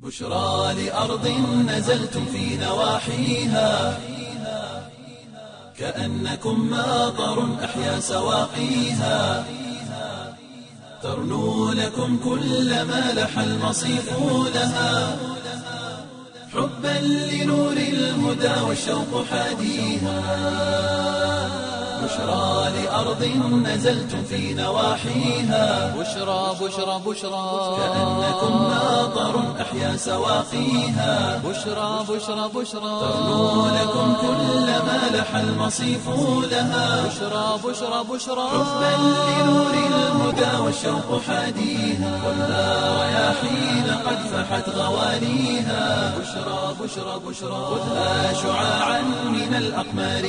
بشرى لأرض نزلتم في نواحيها كأنكم ماطر أحيا سواقيها ترنو لكم كل ما لح المصيف لها حبا لنور الهدى والشوق حاديها بشرى لأرض نزلتم في نواحيها بشرى بشرى بشرى كأنكم ماطر أحيا سواقيها بشرى بشرى بشرى ترنو لكم كل ما لح المصيف لها بشرى بشرى بشرى حبا لنور الهدى والشوق حاديها ولا رياحين قد فحت غواليها بشرى بشرى بشرى خذها شعاعا من الأقمار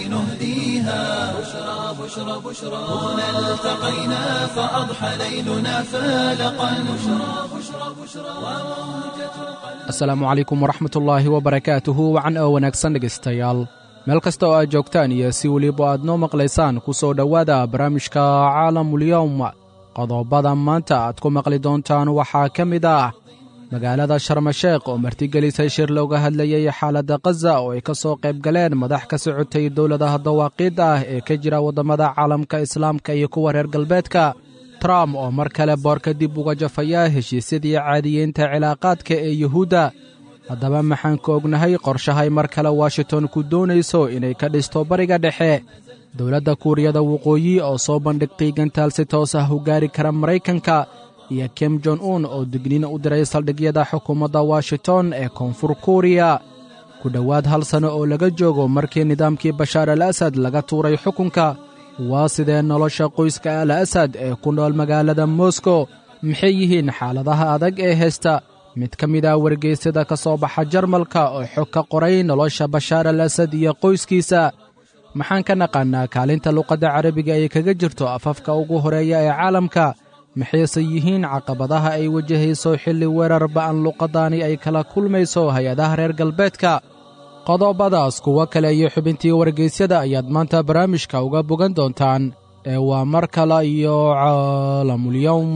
نهديها بشرى بشرى بشرى هنا التقينا فأضحى ليلنا فالقا بشرى بشرى بشرى وموجة القلب asalaamu calaykum waraxmatullaahi wabarakaatuhu wacan oo wanaagsan dhegaystayaal meel kasta oo aad joogtaan iyo si weliba aad noo maqlaysaan ku soo dhowaada barnaamijka caalamulyowm qodobada maanta aad ku maqli doontaan waxaa ka mid ah magaalada sharmasheekh oo martigelisay shir looga hadlayay xaaladda khaza oo ay ka soo qayb galeen madax ka socotay dowladaha dawaaqiidda ah ee ka jira waddamada caalamka islaamka iyo kuwa reer galbeedka trump oo mar kale boorka dib uga jafaya heshiisyadii caadiyeynta cilaaqaadka ee yuhuudda haddaba maxaan ka ognahay qorshahay mar kale washington ku doonayso inay ka dhisto bariga dhexe dowladda kuuriyada waqooyi oo soo bandhigtay gantaal si toos ah u gaari kara maraykanka iyo kim jon un oo digniin u diray saldhigyada xukuumadda washington ee koonfur kuuriya ku dhowaad hal sanno oo laga joogo markii nidaamkii bashaar al asad laga tuuray xukunka waa sidee nolosha qoyska al asad ee ku nool magaalada moskow maxay yihiin xaaladaha adag ee haysta mid ka mid ah wargeysyada ka soo baxa jarmalka oo xog ka qoray nolosha bashaar al asad iyo qoyskiisa maxaan ka naqaannaa kaalinta luqadda carabiga ay kaga jirto afafka ugu horeeya ee caalamka maxayse yihiin caqabadaha ay wajahayso xilli weerar ba'an luqaddaani ay kala kulmayso hay-adaha reer galbeedka qodobadaas kuwo kale iyo xubintii wargeysyada ayaad maanta barnaamijka uga bogan doontaan ee waa mar kale iyo caalamulyowm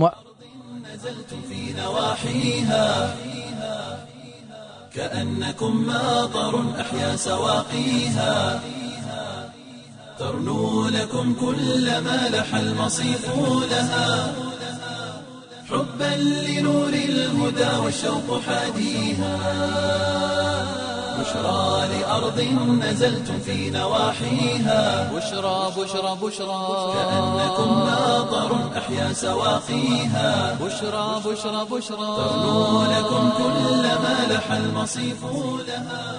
نزلتم في نواحيها كأنكم ماطر أحيا سواقيها ترنو لكم كل ما لح المصيف لها حبا لنور الهدى والشوق حاديها بشرى لأرض نزلتم في نواحيها بشرى بشرى بشرى كأنكم ماطر أحيا سواقيها بشرى بشرى بشرى ترنو لكم كل ما لح المصيف لها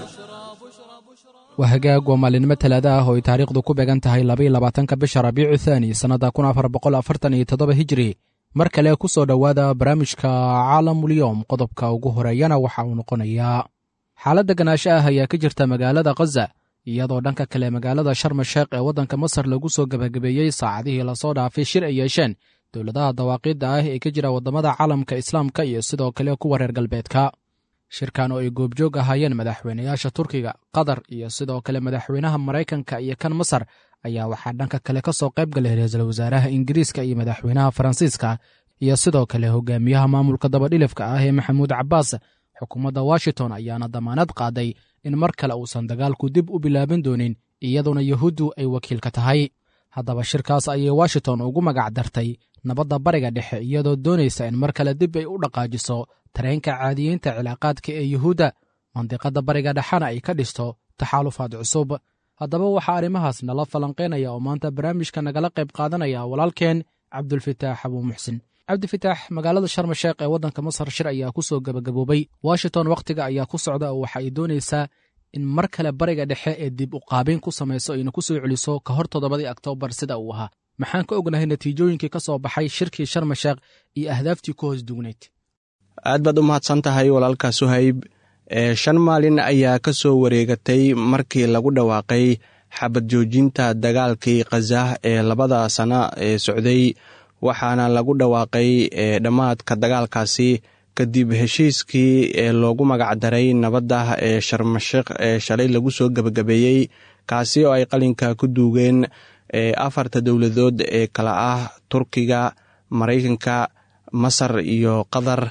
waa hagaag waa maalinimo talaada ah oo ay taariikhdu ku beegan tahay labaiyo labaatanka bisha rabiicu thaani sannadda kun afar boqol afartan iyo toddoba hijri mar kale ku soo dhowaada barnaamijka caalamulyowm qodobka ugu horeeyana waxa uu noqonayaa xaaladda ganaasho ah ayaa ka jirta magaalada khaza iyadoo dhanka kale magaalada sharma sheekh ee waddanka masar lagu soo gebagabeeyey saacadihii lasoo dhaafay shir ay yeesheen dowladaha dawaaqiidda ah ee ka jira waddamada caalamka islaamka iyo sidoo kale kuwa reer galbeedka shirkan oo ay goobjoog ahaayeen madaxweynayaasha turkiga qatar iyo sidoo kale madaxweynaha maraykanka iyo kan masar ayaa waxaa dhanka kale ka soo qayb galay ra-iisul wasaaraha ingiriiska iyo madaxweynaha faransiiska iyo sidoo kale hogaamiyaha maamulka dabadhilifka ah ee maxamuud cabbaas xukuumadda washington ayaana damaanad qaaday in mar kale uusan dagaalku dib u bilaaban doonin iyaduna yuhuuddu ay wakiilka tahay haddaba shirkaas ayay washington ugu magac dartay nabadda bariga dhexe iyadoo doonaysa in mar kale dib ay u dhaqaajiso tareenka caadiyeynta cilaaqaadka ee yuhuudda mandiqadda bariga dhexena ay ka dhisto taxaalufaad cusub haddaba waxaa arrimahaas nala falanqaynaya oo maanta barnaamijka nagala qayb qaadanaya walaalkeen cabdulfitaax abuu muxsin cabdifitaax magaalada sharma sheekh ee waddanka masar shir ayaa ku soo gebagaboobay washington wakhtiga ayaa ku socda oo waxa ay doonaysaa in mar kale bariga dhexe ee dib u qaabayn ku samayso ayna ku soo celiso ka hor toddobadii oktoobar sida uu ahaa maxaan ka ognahay natiijooyinkii ka soo baxay shirkii sharma sheekh iyo ahdaaftii ku hoos dugnayd aad baad u mahadsan tahay walaalka suhayb ee shan maalin ayaa ka soo wareegatay markii lagu dhawaaqay xabad joojinta dagaalkii khazah ee labada sana ee socday waxaana lagu dhawaaqay dhammaadka dagaalkaasi kadib heshiiskii ee loogu magacdaray nabadda ee sharmasheekh ee shalay lagu soo gebagabeeyey kaasi oo ay qalinka ku duugeen afarta dowladood ee kala ah turkiga maraykanka masar iyo qatar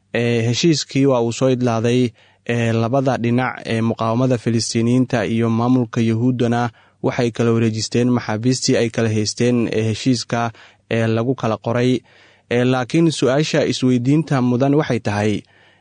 heshiiskii waa uu soo idlaaday labada dhinac ee muqaawamada filistiiniyiinta iyo maamulka yahuuddana waxay kala wareejisteen maxaabiistii ay kala haysteen ee heshiiska ee lagu kala qoray laakiin su-aasha isweydiinta mudan waxay tahay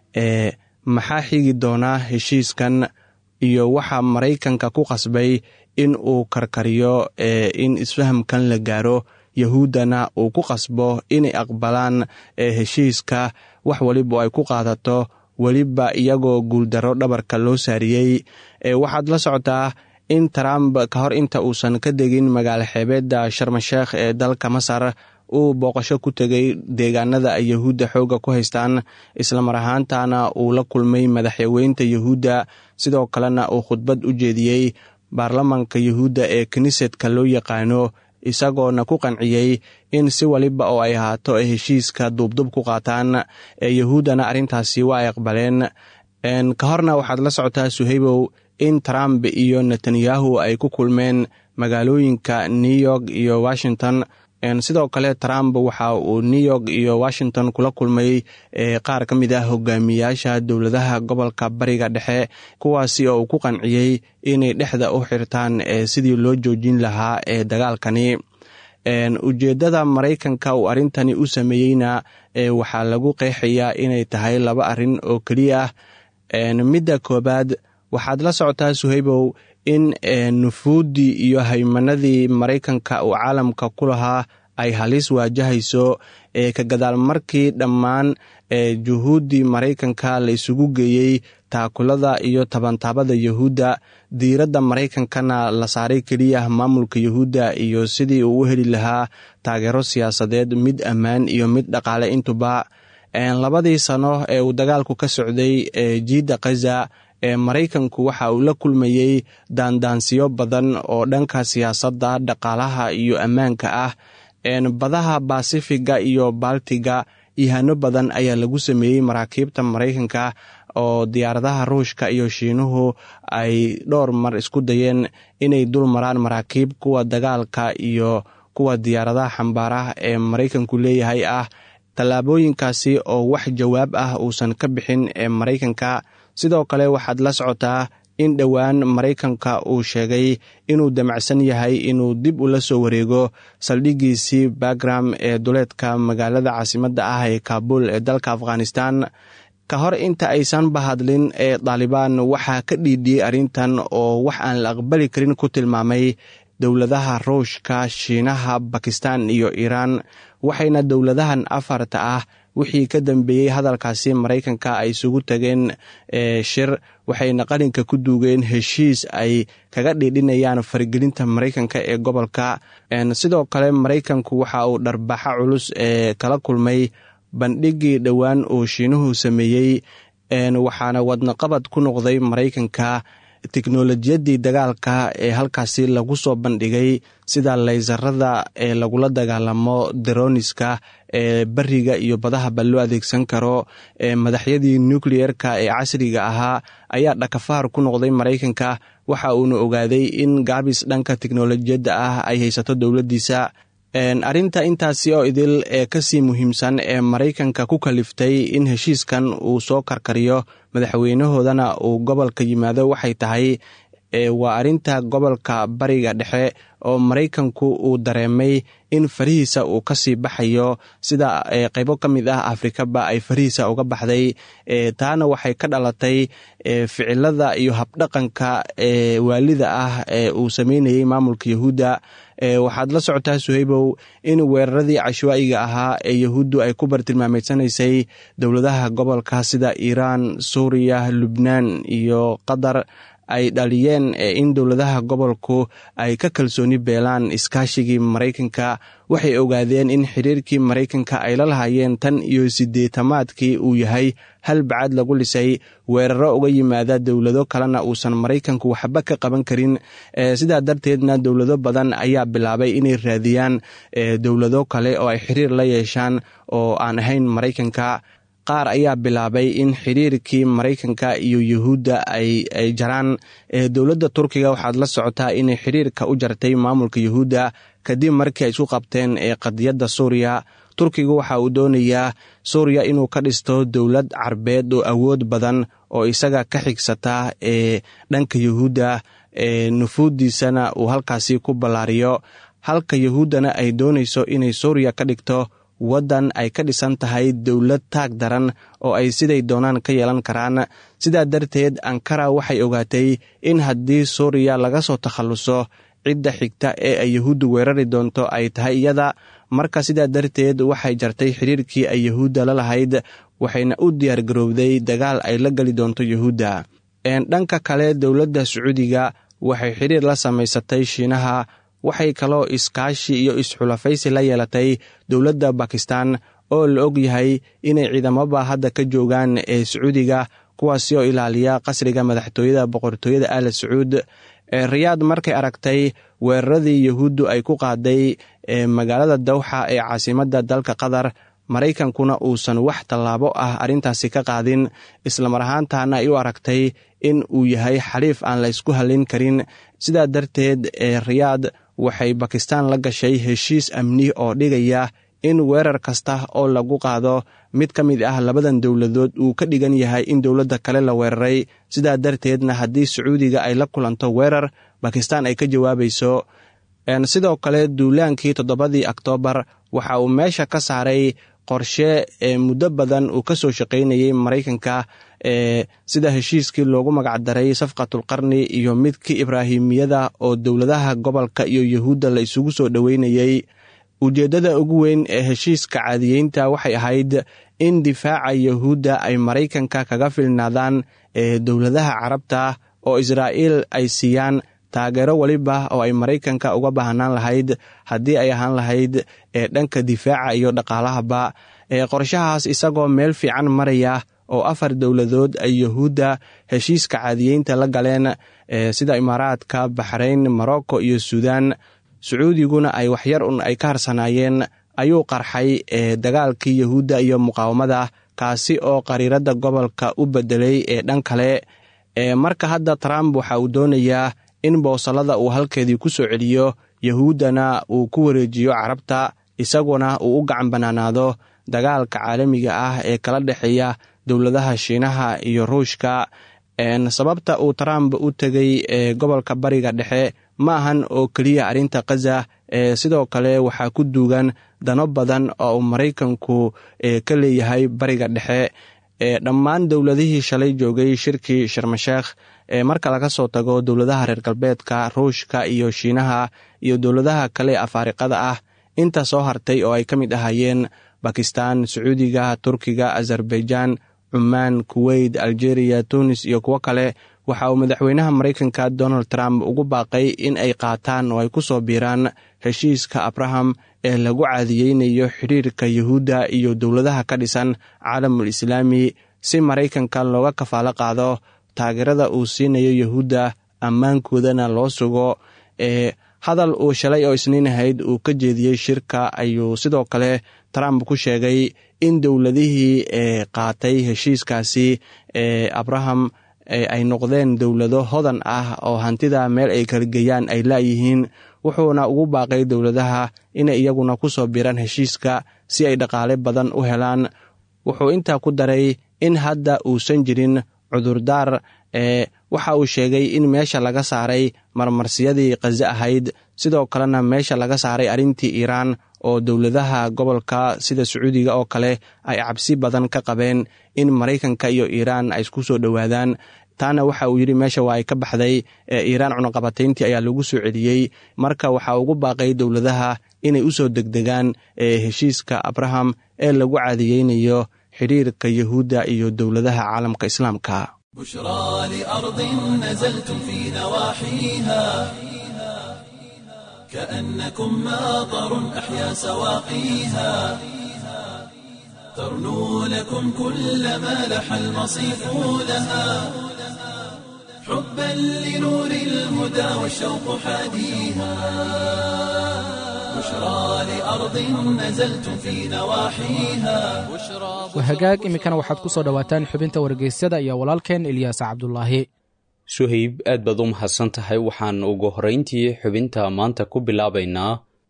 maxaa xigi doonaa heshiiskan iyo waxaa maraykanka ku qasbay in uu karkariyo in isfahamkan la gaaro yahuuddana uu ku qasbo inay aqbalaan heshiiska wax waliba ay ku qaadato weliba iyagoo guuldarro dhabarka loo saariyey waxaad la socotaa in trump ka hor inta uusan ka degin magaalo xeebeedda sharmasheekh ee dalka masar uu booqasho ku tegay deegaanada ay yahuudda xoogga ku haystaan islamar ahaantana uu la kulmay madaxweynta yahuudda sidoo kalena uu khudbad u jeediyey baarlamanka yahuudda ee kinisetka loo yaqaano isagoona ku qanciyey in si waliba oo ay ahaato ay heshiiska duubdub ku qaataan yahuuddana arrintaasi waa ay aqbaleen ka horna waxaad la socotaa suhaybow in trump iyo netanyahu ay ku kulmeen magaalooyinka new york iyo washington sidoo kale trump waxa uu new york iyo washington kula kulmay qaar ka mid ah hogaamiyaasha dowladaha gobolka bariga dhexe kuwaasi oo uu ku qanciyey inay dhexda u xirtaan sidii loo joojin lahaa ee dagaalkani ujeeddada maraykanka uu arrintani u sameeyeyna waxaa lagu qeexayaa inay tahay laba arrin oo keliya ah midda koowaad waxaad la socotaa suhaybow in nufuuddii iyo haymanadii maraykanka uu caalamka ku lahaa ay halis waajahayso ka gadaal markii dhammaan juhuuddii maraykanka la isugu geeyey taakulada iyo tabantaabada yahuudda diiradda maraykankana la saaray keliya maamulka yahuudda iyo sidii uu u heli lahaa taageero siyaasadeed mid ammaan iyo mid dhaqaale intuba labadii sano ee uu dagaalku ka socday jiidda khaza ee maraykanku waxa uu la kulmayey daandaansiyo badan oo dhanka siyaasadda dhaqaalaha iyo ammaanka ah badaha basifiga iyo baltiga ihano badan ayaa lagu sameeyey maraakiibta maraykanka oo diyaaradaha ruushka iyo shiinuhu ay dhowr mar isku dayeen inay dul maraan maraakiib kuwa dagaalka iyo kuwa diyaaradaha xambaarah ee maraykanku leeyahay ah tallaabooyinkaasi oo wax jawaab ah uusan ka bixin ee maraykanka sidoo kale waxaad la socotaa in dhowaan maraykanka uu sheegay inuu damacsan yahay inuu dib ula soo wareego saldhigiisii bagram ee duleedka magaalada caasimadda ah ee kaabul ee dalka afghanistan ka hor inta aysan bahadlin ee daalibaan waxaa ka dhiidhiyey arrintan oo wax aan la aqbali karin ku tilmaamay dowladaha ruushka shiinaha bakistan iyo iiraan waxayna dowladahan afarta ah wixii ka dambeeyey hadalkaasi maraykanka ay isugu tageen shir waxayna qalinka ku duugeen heshiis ay kaga dhiidhinayaan faragelinta maraykanka ee gobolka sidoo kale maraykanku waxa uu dharbaxa culus ee kala kulmay bandhigii dhowaan uu shiinuhu sameeyey waxaana wadnaqabad ku noqday maraykanka teknolojiyadii dagaalka ee halkaasi lagu soo bandhigay sida laysarada ee lagula dagaalamo daroniska ee beriga iyo badahaba loo adeegsan karo madaxyadii nucleerka ee casriga ahaa ayaa dhakafaar ku noqday maraykanka waxa uuna ogaaday in gaabis dhanka teknolojiyadda ah ay haysato dowladdiisa arrinta intaasi oo idil ee kasii muhiimsan ee maraykanka ku kaliftay in heshiiskan uu soo karkariyo madaxweynahoodana uu gobolka yimaado waxay tahay waa arrinta gobolka bariga dhexe oo maraykanku uu dareemay in farihiisa uu kasii baxayo sida qeybo ka mid ah afrikaba ay farihiisa uga baxday taana waxay ka dhalatay ficilada iyo habdhaqanka waalida ah ee uu sameynayey maamulka yahuudda waxaad la socotaa suhaybow in weeraradii cashwaa'iga ahaa ee yahuuddu ay ku bartilmaameysanaysay dowladaha gobolka sida iiraan suuriya lubnaan iyo qatar ay dhaliyeen in dowladaha gobolku ay ka kalsooni beelaan iskaashigii maraykanka waxay ogaadeen in xiriirkii maraykanka ay la lahaayeen tan iyo sideetamaadkii uu yahay hal bacad lagu lisay weeraro uga yimaada dowlado kalena uusan maraykanku waxba ka qaban karin sidaa darteedna dowlado badan ayaa bilaabay inay raadiyaan dowlado kale oo ay xiriir la yeeshaan oo aan ahayn maraykanka qaar ayaa bilaabay in xiriirkii maraykanka iyo yuhuudda ay jaraan dowladda turkiga waxaad la socotaa inay xiriirka u jartay maamulka yuhuudda kadib markii ay isku qabteen qadiyadda suuriya turkigu waxa uu doonayaa suuriya inuu ka dhisto dowlad carbeed oo awood badan oo isaga ka xigsata ee dhanka yuhuudda ee nufuuddiisana uu halkaasi ku ballaariyo halka yuhuuddana ay doonayso inay suuriya ka dhigto waddan ay ka dhisan tahay dowlad taag daran oo ay siday doonaan ka yeelan karaan sidaa darteed ankara waxay ogaatay in haddii suuriya laga soo takhalluso cidda xigta ee ay yuhuuddu weerari doonto ay tahay iyada marka sidaa darteed waxay jartay xiriirkii ay yuhuudda la lahayd waxayna u diyaargarowday dagaal ay la geli doonto yuhuudda dhanka kale dowladda sacuudiga waxay xiriir la samaysatay shiinaha waxay kaloo iskaashi iyo isxulafaysi la yeelatay dowladda bakistan oo la og yahay inay ciidamaba hadda ka joogaan ee sacuudiga kuwaasi oo ilaaliya qasriga madaxtooyada boqortooyada aala sacuud riyaad markay aragtay weeraradii yuhuuddu ay ku qaaday magaalada dawxa ee caasimadda dalka qatar maraykankuna uusan wax tallaabo ah arrintaasi ka qaadin islamar ahaantaana ay u aragtay in uu yahay xaliif aan la ysku hallin karin sidaa darteed ee riyaad waxay bakistan la gashay heshiis amni oo dhigaya in weerar kasta oo lagu qaado mid ka mid ah labadan dowladood uu ka dhigan yahay in dowladda kale la weeraray sidaa darteedna haddii sacuudiga ay la kulanto weerar bakistan ay ka jawaabayso sidoo kale duulaankii toddobadii oktoobar waxa uu meesha ka saaray qorshe ee muddo badan uu ka soo shaqaynayay maraykanka ee sida heshiiskii loogu magacdaray safqatulqarni iyo midkii ibraahimiyada oo dowladaha gobolka iyo yuhuudda la isugu soo dhoweynayey ujeeddada ugu weyn ee heshiiska caadiyeynta waxay ahayd in difaaca yuhuudda ay maraykanka kaga filnaadaan ee dowladaha carabta oo israa'iil ay siiyaan taageero weliba oo ay maraykanka uga baahnaan lahayd haddii ay ahaan lahayd ee dhanka difaaca iyo dhaqaalahaba ee qorshahaas isagoo meel fiican maraya oo afar dowladood ay yuhuudda heshiiska caadiyeynta la galeen sida imaaraadka baxrayn morocco iyo suudaan sacuudiguna ay waxyar un ay ka harsanaayeen ayuu qarxay ee dagaalkii yuhuudda iyo muqaawamada kaasi oo qariiradda gobolka u beddelay ee dhan kale marka hadda trump waxa uu doonayaa in boosalada uu halkeedii ku soo celiyo yuhuuddana uu ku wareejiyo carabta isaguna uu u gacan bannaanaado dagaalka caalamiga ah ee kala dhexeeya dowladaha shiinaha iyo ruushka sababta uu trump u tegay ee gobolka bariga dhexe ma ahan oo keliya arrinta khaza ee sidoo kale waxaa ku duugan dano badan oo uu maraykanku ka leeyahay bariga dhexe dhammaan dowladihii shalay joogay shirkii sharmasheekh ee marka laga soo tago dowladaha reer galbeedka ruushka iyo shiinaha iyo dowladaha kale afaariqada ah inta soo hartay oo ay ka mid ahaayeen bakistan sacuudiga turkiga azerbaijan cumaan kuweyt algeria tunis iyo kuwo kale waxa uu madaxweynaha maraykanka donald trump ugu baaqay in ay qaataan oo ay ku soo biiraan heshiiska abraham ee lagu caadiyeynayo xidhiirka yuhuudda iyo dowladaha ka dhisan caalamul islaami si maraykanka looga kafaalo qaado taageerada uu siinayo yuhuudda ammaankoodana loo sugo ee hadal uu shalay oo isniin ahayd uu ka jeediyey shirka ayuu sidoo kale trump ku sheegay in dowladihii ee qaatay heshiiskaasi ee abraham ay noqdeen dowlado hodan ah oo hantida meel ay kalageeyaan ay laayihiin wuxuuna ugu baaqay dowladaha inay iyaguna ku soo biiraan heshiiska si ay dhaqaale badan u helaan wuxuu intaa ku daray in hadda uusan jirin cudurdaar ee waxa uu sheegay in meesha laga saaray marmarsiyadii khaze ahayd sidoo kalena meesha laga saaray arrintii iiraan oo dowladaha gobolka sida sacuudiga oo kale ay cabsi badan ka qabeen in maraykanka iyo iiraan ay isku soo dhowaadaan taana waxa uu yidhi meesha waa ay ka baxday ee iiraan cunaqabatayntii ayaa lagu soo celiyey marka waxa ugu baaqay dowladaha inay u soo degdegaan ee heshiiska abraham ee lagu caadiyeynayo xidhiirka yuhuudda iyo dowladaha caalamka islaamka بشرى لأرض نزلتم في نواحيها كأنكم ماطر أحيا سواقيها ترنو لكم كل ما لح المصيف لها حبا لنور الهدى والشوق حاديها بشرى لأرض نزلتم في نواحيها wahagaag iminkana waxaad ku soo dhowaataan xubinta wargeysyada iyo walaalkeen ilyaas cabdulaahi suhayb aad baad u mahadsan tahay waxaan ugu horrayntii xubinta maanta ku bilaabaynaa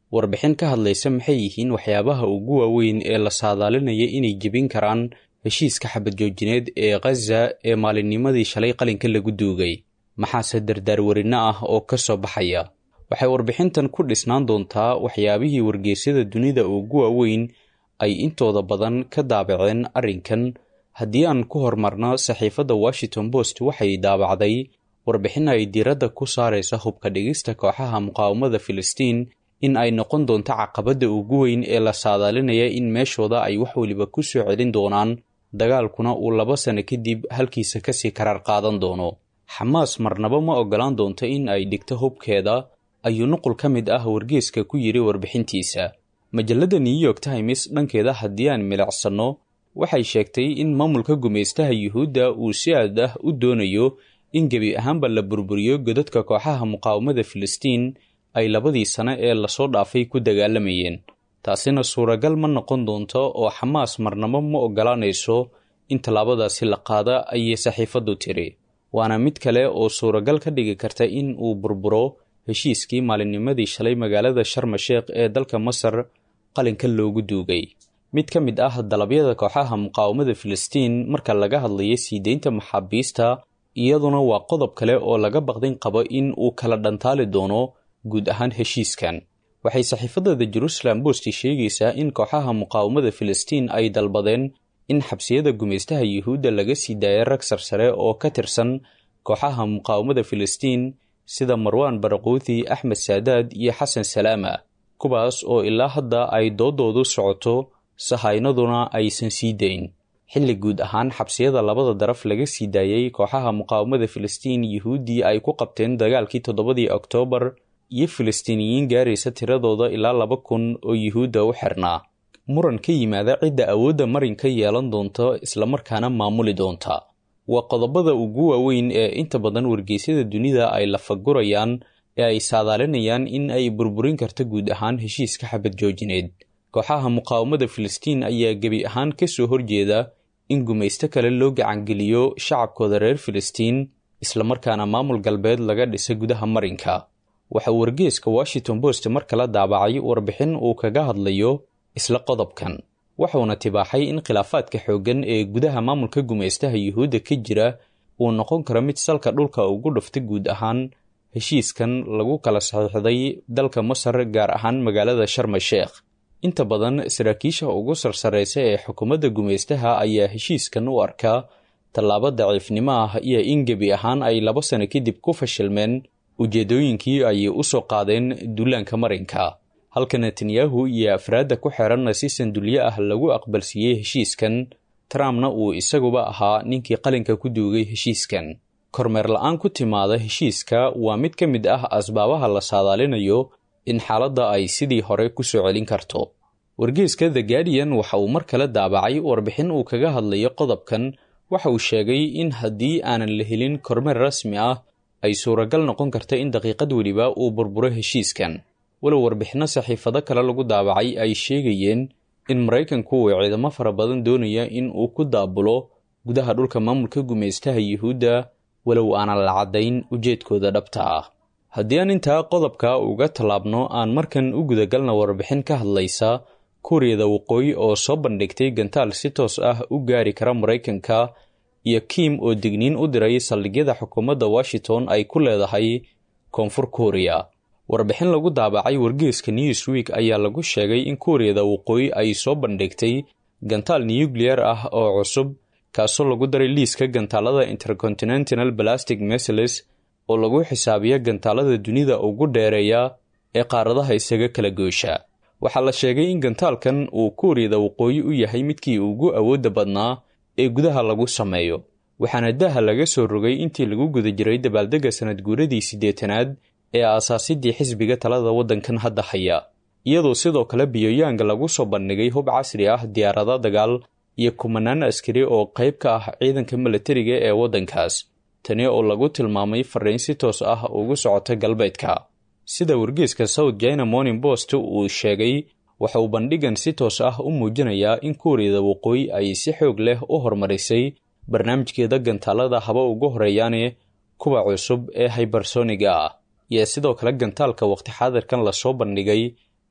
warbixin ka hadlaysa maxay yihiin waxyaabaha ugu waaweyn ee la saadaalinaya inay jebin karaan heshiiska xabad joojineed ee khaza ee maalinnimadii shalay qalinka lagu duugay maxaase dardaarwarinno ah oo ka soo baxaya waxay warbixintan ku dhisnaan doontaa waxyaabihii wargeysyada dunida ugu waaweyn ay intooda badan ka daabaceen arrinkan haddii aan ku hormarno saxiifadda washington post waxay daabacday warbixin ay diiradda ku saaraysa hubka dhigista kooxaha muqaawamada filistiin in ay noqon doonto caqabadda ugu weyn ee la saadaalinaya in meeshooda ay wax weliba ku soo celin doonaan dagaalkuna uu laba sano kadib halkiisa kasii karaar qaadan doono xamaas marnaba ma oggolaan doonto in ay dhigto hubkeeda ayuu nuqul ka mid ah wargeeska ku yidhi warbixintiisa majalladda new york times dhankeeda haddii aan milicsanno waxay sheegtay in maamulka gumaystaha yuhuudda uu si aad ah u doonayo in gebi ahaanba la burburiyo godadka kooxaha muqaawamada filistiin ay labadii sano ee lasoo dhaafay ku dagaalamayeen taasina suuragal ma noqon doonto oo xamaas marnabo ma oggolaanayso in tallaabadaasi la qaada ayay saxiifaddu tiri waana mid kale oo suuragal ka dhigi karta in uu burburo heshiiskii maalinnimadii shalay magaalada sharma sheekh ee dalka masar qalinka loogu duugay mid ka mid ah dalabyada kooxaha muqaawamada filistiin marka laga hadlayo sii deynta maxaabiista iyaduna waa qodob kale oo laga baqdin qabo in uu kala dhantaali doono guud ahaan heshiiskan waxay saxiifadada jerusalem bosti sheegaysaa in kooxaha muqaawamada filistiin ay dalbadeen in xabsiyada gumaystaha yuhuudda laga sii daaya rag sarsare oo ka tirsan kooxaha muqaawamada filistiin sida marwaan baraquuthi axmed saadaad iyo xasan salaama kuwaas oo ilaa hadda ay doodoodu socoto sahaynaduna aysan sii dayn xilli guud ahaan xabsiyada labada daraf laga sii daayey kooxaha muqaawamada filistiin yuhuuddii ay ku qabteen dagaalkii toddobadii oktoobar iyo filistiiniyiin gaaraysa tiradooda ilaa laba kun oo yuhuudda u xirnaa muran ka yimaada cidda awoodda marinka yeelan doonta islamarkaana maamuli doonta waa qodobada ugu waaweyn ee inta badan wargeysyada dunida ay lafagurayaan ee ay saadaalinayaan in ay burburin karto guud ahaan heshiiska xabad joojineed kooxaha muqaawamada filistiin ayaa gebi ahaan ka soo horjeeda in gumaysto kale loo gacangeliyo shacabkooda reer filistiin islamarkaana maamul galbeed laga dhisa gudaha marinka waxa wargeeska washington post mar kala daabacay warbixin uu kaga hadlayo isla qodobkan wuxuuna tibaaxay in khilaafaadka xooggan ee gudaha maamulka gumaystaha yuhuudda ka jira uu noqon karo mid salka dhulka ugu dhufta guud ahaan heshiiskan lagu kala saxiixday dalka masar gaar ahaan magaalada sharma sheekh inta badan saraakiisha ugu sarsaraysa ee xukuumadda gumaystaha ayaa heshiiskan u arkaa tallaabo daciifnimo ah iyo in gebi ahaan ay laba sano kadib ku fashilmeen ujeedooyinkii ay u soo qaadeen duulaanka marinka halka netanyahu iyo afraadda ku xeranna si sandulyo ah lagu aqbalsiiyey heshiiskan trumpna uu isaguba ahaa ninkii qalinka ku duugay heshiiskan kormeer la-aan ku timaada heshiiska waa mid ka mid ah asbaabaha la saadaalinayo in xaaladda ay sidii hore ku soo celin karto wargeeska the guardian waxa uu mar kale daabacay warbixin uu kaga hadlayo qodobkan waxa uu sheegay in haddii aanan la helin kormeer rasmi ah ay suuragal noqon karta in daqiiqad weliba uu burburo heshiiskan walow warbixinno saxiifado kale lagu daabacay ay sheegayeen in maraykanku uu ciidamo fara badan doonaya in uu ku daabulo gudaha dhulka maamulka gumaystaha yuhuudda walow aanan la caddayn ujeedkooda dhabta ah haddii aan intaa qodobka uga tallaabno aan markan u gudagalna warbixin ka hadlaysa kuuriyada waqooyi oo soo bandhigtay gantaal si toos ah u gaari kara maraykanka iyo kim oo digniin u diray saldhigyada xukuumadda washington ay ku leedahay koonfur kuuriya warbixin lagu daabacay wargeeska newsweek ayaa lagu sheegay in kuuriyada waqooyi ay soo bandhigtay gantaal nukliyer ah oo cusub kaasoo lagu daray liiska gantaalada intercontinental balastic mesiles oo lagu xisaabiya gantaalada dunida ugu dheereeya ee qaaradaha isaga kala goosha waxaa la sheegay in gantaalkan uu kuuriyada waqooyi u yahay midkii ugu awoodda badnaa ee gudaha lagu sameeyo waxaana daha laga soo rogay intii lagu guda jiray dabaaldegga sanad guuradii siddeetanaad ee aasaasidii xisbiga talada waddankan hadda haya iyadoo sidoo kale biyoyaanga lagu soo bandhigay hub casri ah diyaarado dagaal iyo kumanaan askari oo qayb ka ah ciidanka milatariga ee waddankaas tani oo lagu tilmaamay fariin si toos ah ugu socota galbeedka sida wargeeska south china morning post uu sheegay waxa uu bandhigan si toos ah u muujinayaa in kuuriyada waqooyi ay si xoog leh u horumarisay barnaamijkeeda gantaalada haba ugu horeeyaane kuwa cusub ee hybersoniga ah iyo sidoo kale gantaalka waqti xaadirkan lasoo bandhigay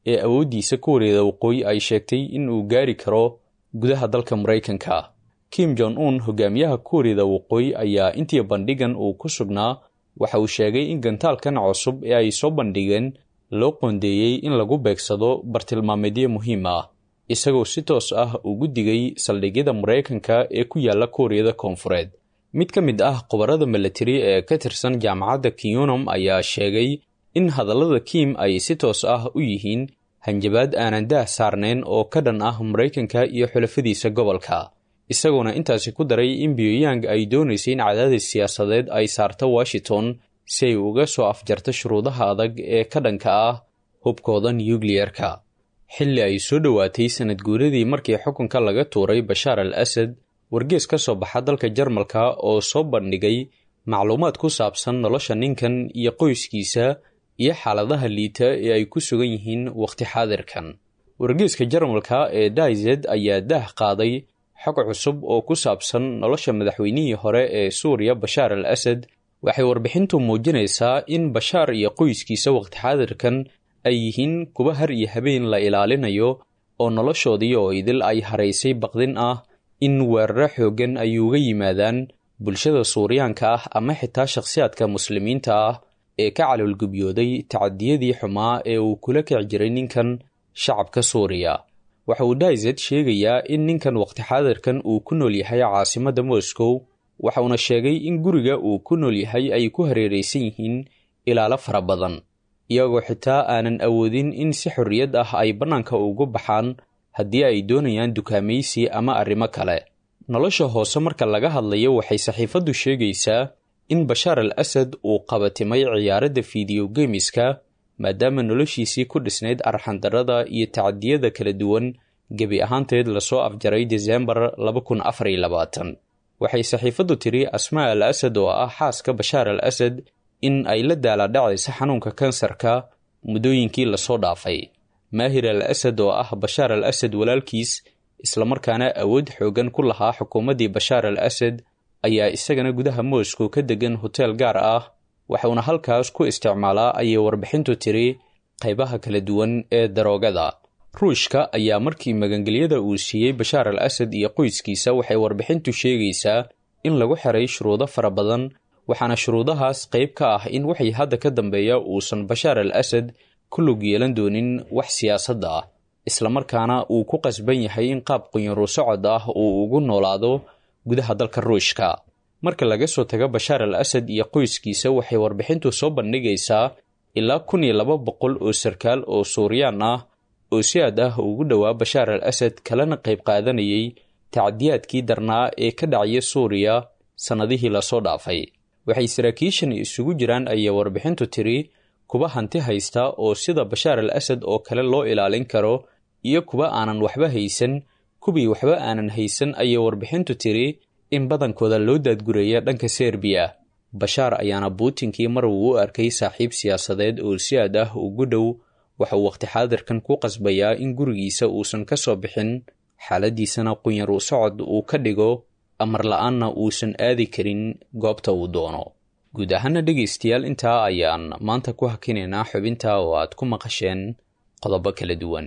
ee awooddiisa kuuriyada waqooyi ay sheegtay in uu gaari karo gudaha dalka maraykanka kim jon un hogaamiyaha kuuriyada waqooyi ayaa intii bandhigan uu ku sugnaa waxa uu sheegay in gantaalkan cusub ee ay soo bandhigeen loo qoondeeyey in lagu beegsado bartilmaameedyo muhiim ah isagoo si toos ah ugu digay saldhigyada maraykanka ee ku yaala kuuriyada koonfureed mid ka mid ah khubarada milatari ee ka tirsan jaamacadda kiyunom ayaa sheegay in hadallada kim ay si toos ah u yihiin hanjabaad aanan daah saarnayn oo ka dhan ah maraykanka iyo xulafadiisa gobolka isagoona intaasi ku daray in pyongyang ay doonaysay in cadaadis siyaasadeed ay saarto washington si ay uga soo afjarto shuruudaha adag ee ka dhanka ah hubkooda nukliyeerka xilli ay soo dhowaatay sanad guuradii markii xukunka laga tuuray bashaar al asad wargees ka soo baxa dalka jarmalka oo soo bandhigay macluumaad ku saabsan nolosha ninkan iyo qoyskiisa iyo xaaladaha liita ee ay ku sugan yihiin wakhti xaadirkan wargeeska jarmalka ee daized ayaa daah qaaday xog cusub oo ku saabsan nolosha madaxweynihii hore ee suuriya bashaar al asad waxay warbixintu muujinaysaa in bashaar iyo qoyskiisa wakhti xaadirkan ay yihiin kuwa har iyo habeen la ilaalinayo oo noloshoodii oo idil ay haraysay baqdin ah in weeraro xooggan ay uga yimaadaan bulshada suuriyaanka ah ama xitaa shakhsiyaadka muslimiinta ah ee ka caloolgubyooday tacadiyadii xumaa ee uu kula kici jiray ninkan shacabka suuriya waxa uu daized sheegayaa in ninkan wakhti xaadirkan uu ku nool yahay caasimadda moscow waxauna sheegay in guriga uu ku nool yahay ay ku hareeraysan yihiin ilaalo fara badan iyagoo xitaa aanan awoodin in si xorriyad ah ay bannaanka ugu baxaan haddii ay doonayaan dukaamaysi ama arrimo kale nolosha hoose marka laga hadlayo waxay saxiifaddu sheegaysaa in bashaar al asad uu qabatimay ciyaaradda fideyo gemiska maadaama noloshiisii ku dhisnayd arxandarrada iyo tacadiyada kala duwan gebi ahaanteed lasoo afjaray desembar waxay saxiifaddu tiri asmaa al asad oo ah xaaska bashaar al asad in ay la daaladhacaysa xanuunka kansarka muddooyinkii lasoo dhaafay maahir al asad oo ah bashaar al asad walaalkiis islamarkaana awood xoogan ku lahaa xukuumaddii bashaar al asad ayaa isagana gudaha moscow ka degan hoteel gaar ah waxuuna halkaas ku isticmaalaa ayay warbixintu tiri qaybaha kala duwan ee daroogada ruushka ayaa markii magangelyada uu siiyey bashaar al asad iyo qoyskiisa waxay warbixintu sheegaysaa in lagu xiray shuruudo fara badan waxaana shuruudahaas qayb ka ah in waxay hadda ka dambeeya uusan bashaar al asad ku lug yeelan doonin wax siyaasadda ah islamarkaana uu ku qasban yahay in qaab qunyaro socod ah uu ugu noolaado gudaha dalka ruushka marka laga soo tago bashaar al asad iyo qoyskiisa waxay warbixintu soo bandhigaysaa ilaa kun iyo laba boqol oo sarkaal oo suuriyaan ah oo si aad ah ugu dhowaa bashaar al asad kalena qayb qaadanayay tacdiyaadkii darnaa ee ka dhacaya suuriya sannadihii lasoo dhaafay waxay saraakiishan isugu jiraan ayay warbixintu tiri kuwa hanti haysta oo sida bashaar al asad oo kale loo ilaalin karo iyo kuwa aanan waxba haysan kuwii waxba aanan haysan ayay warbixintu tiri in badankooda loo daadgureeya dhanka serbiya bashaar ayaana buutinkii mar uu u arkay saaxiib siyaasadeed oo si aad ah ugu dhow waxa uu wakhti xaadirkan ku qasbayaa in gurigiisa uusan ka soo bixin xaaladiisana qunyar u socod uu ka dhigo amar la-aanna uusan aadi karin goobta uu doono guud ahaana dhegaystayaal intaa ayaan maanta ku hakinaynaa xubinta oo aad ku maqasheen qodobo kala duwan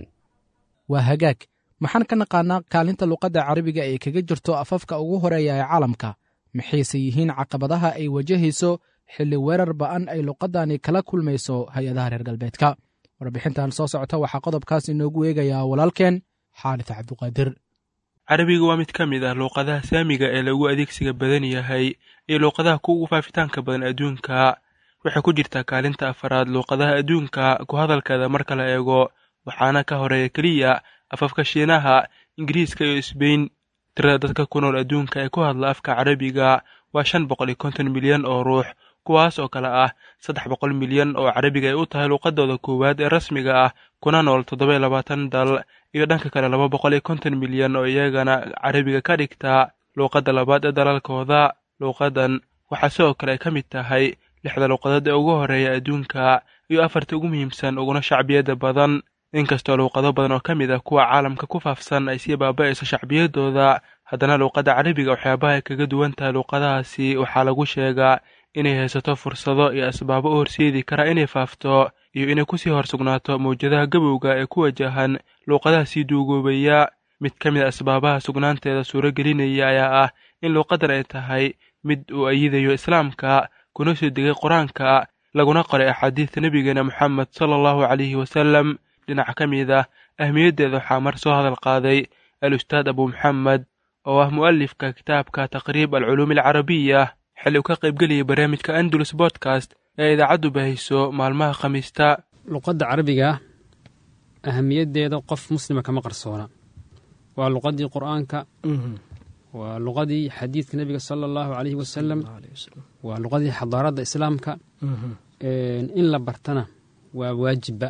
waa hagaag maxaan ka naqaanaa kaalinta luqadda carabiga ee kaga jirto afafka ugu horeeya ee caalamka maxayse yihiin caqabadaha ay wajahayso xilli weerar ba'an ay luqaddani kala kulmayso hay-adaha reer galbeedka warbixintan soo socota waxaa qodobkaas inoogu eegayaa walaalkeen xaalid cabduqaadir carabiga waa mid ka mid ah luuqadaha saamiga ee lagu adeegsiga badan yahay iyo luuqadaha kuugu faafitaanka badan adduunka waxay ku jirtaa kaalinta afaraad luuqadaha adduunka ku hadalkeeda marka la eego waxaana ka horeeya keliya afafka shiinaha ingiriiska iyo sbain tirada dadka ku nool adduunka ee ku hadla afka carabiga waa shan boqol iyo konton milyan oo ruux kuwaas oo kale ah saddex boqol milyan oo carabiga ay u tahay luuqadooda koowaad ee rasmiga ah kuna nool toddoba iyo labaatan dal iyo dhanka kale laba boqol iyo konton milyan oo iyagana carabiga ka dhigta luuqadda labaad ee dalalkooda luuqadan waxaa sidoo kale ay ka mid tahay lixda luuqadood ee ugu horeeya adduunka iyo afarta ugu muhiimsan uguna shacbiyada badan inkastoo luuqado badan oo ka mid ah kuwa caalamka ku faafsan ay sii baaba'ayso shacbiyadooda haddana luuqadda carabiga waxyaabaha ay kaga duwan tahay luuqadahaasi waxaa lagu sheegaa inay haysato fursado iyo asbaabo u horseedi kara inay faafto iyo inay kusii hor sugnaato mawjadaha gabowga ee ku wajahan luuqadaha sii duugoobaya mid ka mid a asbaabaha sugnaanteeda suuro gelinaya ayaa ah in luuqadan ay tahay mid uu ayidayo islaamka kuna soo degay qur-aanka laguna qoray axaadiista nebigeena moxamed sala allahu calayhi wasalam dhinac ka mid ah ahmiyaddeeda waxaa mar soo hadal qaaday al ustaad abu maxamed oo ah mu'alifka kitaabka taqriib alculuumi alcarabiya xilli uu ka qaybgelayay barnaamijka andalus bodcast ee idaacaddu bahayso maalmaha khamiista luqadda carabiga ahamiyaddeeda qof muslima kama qarsoona waa luqaddii qur'aanka waa luqadii xadiidka nebiga sala allahu calayhi wasalam waa luqadii xadaaradda islaamka in la bartana waa waajibba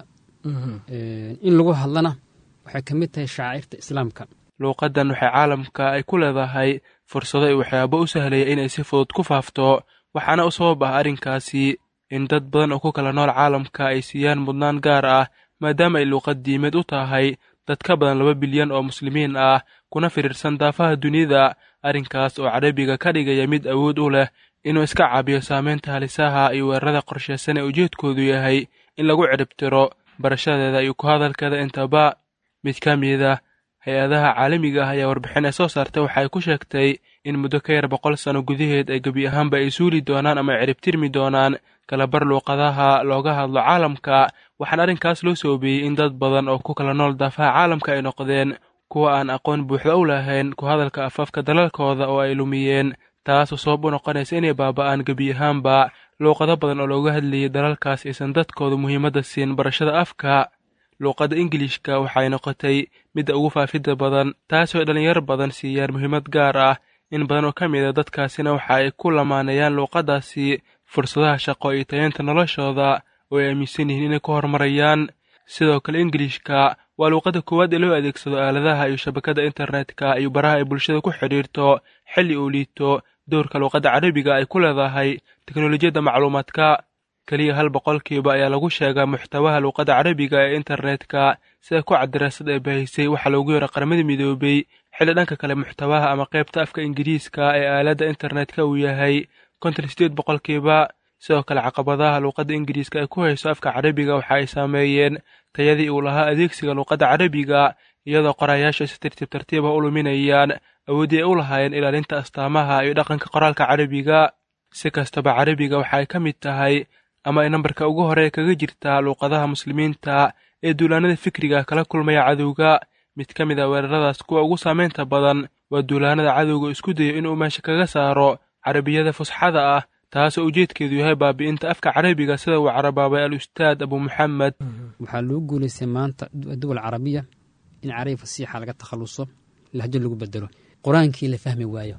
in lagu hadlana waxay ka mid tahay shacairta islaamka luuqaddan waxay caalamka ay ku leedahay fursado ay waxyaabo u sahlaya inay si fudud ku faafto waxaana u sabab ah arrinkaasi in dad badan oo ku kala nool caalamka ay siiyaan mudnaan gaar ah maadaama ay luuqad diimeed u tahay dad ka badan laba bilyan oo muslimiin ah kuna firiirsan daafaha dunida arrinkaas oo carabiga ka dhigaya mid awood u leh inuu iska caabiyo saameynta halisaha iyo weerarada qorshaysan ee ujeedkoodu yahay in lagu ciribtiro barashadeeda iyo ku hadalkeeda intaba mid ka mid a hay-adaha caalamiga ah ayaa warbixin ay soo saartay waxa ay ku sheegtay in muddo ka yar boqol sano gudaheed ay gebi ahaanba ay suuli doonaan ama ay ciribtirmi doonaan kalabar luuqadaha looga hadlo caalamka waxaana arrinkaas loo soobeeyey in dad badan oo ku kala nool daafaha caalamka ay noqdeen kuwa aan aqoon buuxda u lahayn ku hadalka afafka dalalkooda oo ay lumiyeen taasoo sabab u noqonaysa inay baaba'aan gebi ahaanba luuqado badan oo looga hadlayay dalalkaas aysan dadkooda muhiimadda siin barashada afka luuqadda ingilishka waxay noqotay midda ugu faafidda badan taasoo dhallinyar badan siiyaan muhiimad gaar ah in badan oo ka mid a dadkaasina waxa ay ku lamaanayaan luuqaddaasi fursadaha shaqo iyo tayeenta noloshooda oo ay aaminsan yihiin inay ku horumarayaan sidoo kale ingilishka waa luuqadda koowaad ee loo adeegsado aaladaha iyo shabakadda internetka iyo baraha ay bulshada ku xidhiirto xilli uu liito dowrka luuqadda carabiga ay ku leedahay teknolojiyadda macluumaadka keliya hal boqolkiiba ayaa lagu sheegaa muxtawaha luuqadda carabiga ee internetka sida ku cadiraasad ee bahisay waxaa loogu yara qaramada midoobay xilli dhanka kale muxtawaha ama qaybta afka ingiriiska ee aaladda internetka uu yahay konton sideed boqolkiiba sidoo kale caqabadaha luuqadda ingiriiska ay ku hayso afka carabiga waxa ay saameeyeen tayadii uu lahaa adeegsiga luuqadda carabiga iyadoo qorayaasha si tartiib tartiiba u luminayaan awooddii ay u lahaayeen ilaalinta astaamaha iyo dhaqanka qoraalka carabiga si kastaba carabiga waxa ay ka mid tahay ama ay nambarka ugu hore kaga jirtaa luuqadaha muslimiinta ee duulaanada fikriga kala kulmaya cadowga mid ka mid a weeraradaas kuwa ugu saamaynta badan waa duulaanada cadowga isku dayo inuu meesha kaga saaro carabiyada fusxada ah taasoo ujeedkeedu yahay baabi'inta afka carabiga sida uu carabaabay al ustaad abu maxamed waxaa loo guulaystay maanta duwal carabiya in carabi fasiixa laga takhaluso lahjo lagu bedelo qur-aankii la fahmi waayo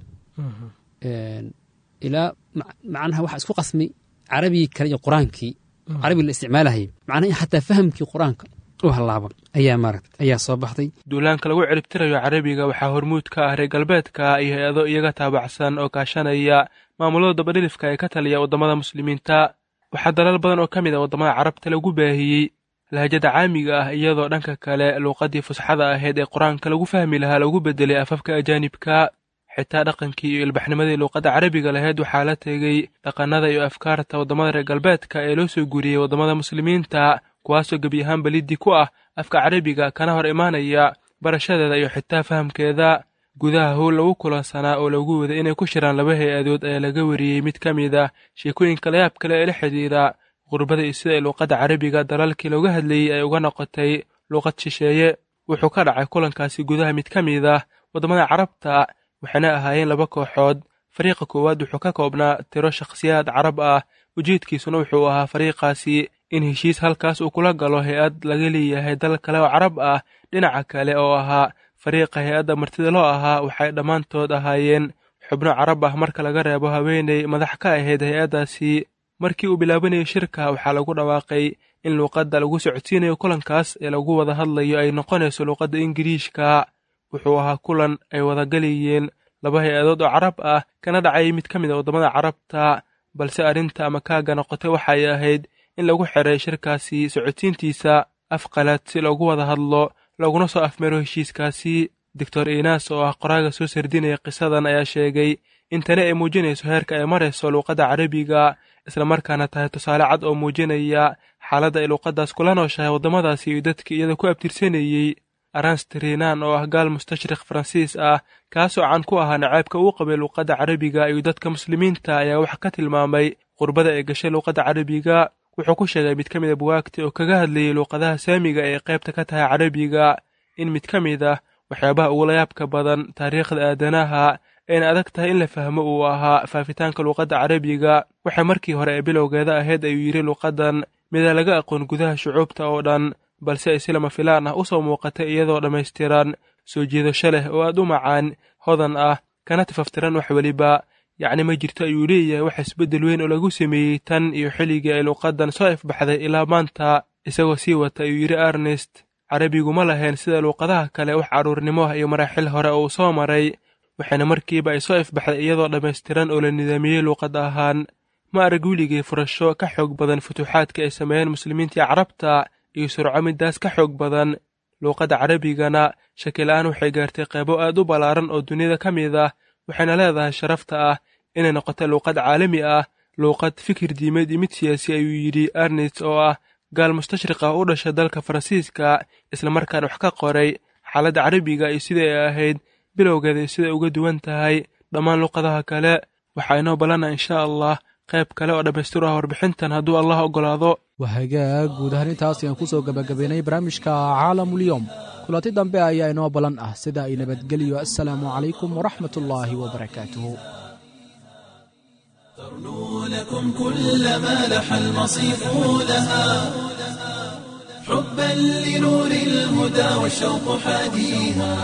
ilaa macnaha waxaa isku qasmay carabigii kale iyo qur-aankii carabiga la isticmaalahayay macnaha in xataa fahamkii qur-aanka u hallaaba ayaa maaragta ayaa soo baxday duulaanka lagu ciribtirayo carabiga waxaa hormuud ka ah reer galbeedka iyo hay-ado iyaga taabacsan oo kaashanaya maamulada dabadhilifka ee ka taliya waddamada muslimiinta waxaa dalal badan oo ka mid a waddamada carabta lagu baahiyey lahjada caamiga ah iyadoo dhanka kale luuqaddii fusxada ahayd ee qur-aanka lagu fahmi lahaa lagu bedelay afafka ajaanibka xitaa dhaqankii iyo ilbaxnimadii luuqadda carabiga lahayd waxaa la tegey dhaqannada iyo afkaarta waddamada reer galbeedka ee loo soo guuriyey waddamada muslimiinta kuwaasoo gebi ahaanba liddi ku ah afka carabiga kana hor imaanaya barashadeeda iyo xitaa fahamkeeda gudaha howl lagu kulansanaa oo lagu waday inay ku shiraan laba hay-adood ayaa laga wariyey mid ka mid ah sheekooyinka layaab kale ee la xidhiira qurbada iyo sida ay luuqadda carabiga dalalkii looga hadlayey ay uga noqotay luuqad shisheeye wuxuu ka dhacay kulankaasi gudaha mid ka mid ah waddamada carabta waxayna ahaayeen laba kooxood fariiqa koowaad wuxuu ka koobnaa tiro shakhsiyaad carab ah ujeedkiisuna wuxuu ahaa fariiqaasi in heshiis halkaas uu kula galo hay-ad laga leeyahay dal kale oo carab ah dhinaca kale oo ahaa fariiqa hay-adda martida loo ahaa waxay dhammaantood ahaayeen xubno carab ah marka laga reebo haweeney madax ka ahayd hay-addaasi markii uu bilaabanayay shirka waxaa lagu dhawaaqay in luuqadda lagu socodsiinayo kulankaas ee lagu wada hadlayo ay noqonayso luuqadda ingiriishka wuxuu ahaa kulan ay wadagalayeen laba hay-adood oo carab ah kana dhacayay mid ka mid a waddamada carabta balse arrinta ama kaaga noqotay waxay ahayd in lagu xiray shirkaasi socodsiintiisa afqalad si loogu wada hadlo laguna soo afmaro heshiiskaasi doctor inas oo ah qoraaga soo sardinaya qisadan ayaa sheegay in tani ay muujinayso heerka ay marayso luuqadda carabiga islamarkaana tahay tusaale cad oo muujinaya xaaladda ay luuqaddaas kula nooshahay waddamadaasi iyo dadkii iyada ku abtirsanayey arans trinan oo ah gaal mustashriq faransiis ah kaasoo can ku ahaa nacaybka uu qabay luuqadda carabiga iyo dadka muslimiinta ayaa wax ka tilmaamay qurbada ay gashay luuqadda carabiga wuxuu ku sheegay mid ka mid a buwaagti oo kaga hadlayay luuqadaha saamiga ee qaybta ka tahay carabiga in mid ka mid ah waxyaabaha ugula yaabka badan taariikhda aadanaha ayna adag tahay in la fahmo uu ahaa faafitaanka luuqadda carabiga waxay markii hore ee bilowgeeda ahayd ayuu yidhi luuqaddan mida laga aqoon gudaha shucuubta oo dhan balse ay si lama filaan ah u soo muuqatay iyadoo dhammaystiran soo jiidasho leh oo aad u macaan hodan ah kana tifaftiran wax weliba yacni ma jirto ayuu leeyahay wax isbeddel weyn oo lagu sameeyey tan iyo xilligii ay luuqaddan soo ifbaxday ilaa maanta isagoo sii wata ayuu yidhi arnest carabigu ma lahayn sida luuqadaha kale wax carruurnimo ah iyo maraaxil hore oo uu soo maray waxayna markiiba ay soo ifbaxday iyadoo dhammaystiran oo la nidaamiyey luuqad ahaan ma arag weligii furasho ka xoog badan futuuxaadka ay sameeyeen muslimiintii carabta iyo surco midaas ka xoog badan luuqadda carabigana shakil-aan waxay gaartay qeybo aad u ballaaran oo duniyada ka mid ah waxayna leedahay sharafta ah inay noqoto luuqad caalami ah luuqad fikir diimeed iyo mid siyaasi ayuu yidhi arnest oo ah gaal mustashriq ah u dhashay dalka faransiiska islamarkaana wax ka qoray xaaladda carabiga iyo sidai ay ahayd bilowgeeda iyo siday uga duwan tahay dhammaan luuqadaha kale waxaa inoo ballana insha allah qayb kale oo dhammaystir ah warbixintan hadduu allah oggolaado wahagaag guud ahaan intaas ayaan ku soo gebagabaynay barnaamijka caalamulyoom kulanti dambe ayaa inoo ballan ah sida ay nabadgeliyo assalaamu calaykum waraxmat ullaahi wabarakaatuhu ترنو لكم كل ما لح المصيف لها حبا لنور الهدى والشوق حاديها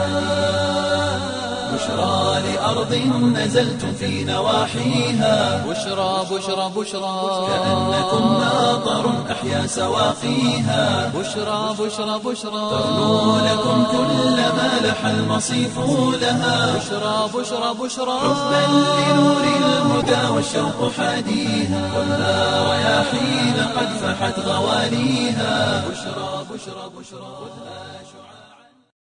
بشرى لأرض نزلتم في نواحيها بشرى بشرى بشرى كأنكم ناظر أحيا سواقيها بشرى بشرى بشرى ترنو لكم كل ما لح المصيف لها بشرى بشرى بشرى حبا لنور الهدى والشوق حاديها خذها رياحين قد فحت غوانيها بشرى بشرى بشرى خذها شعاع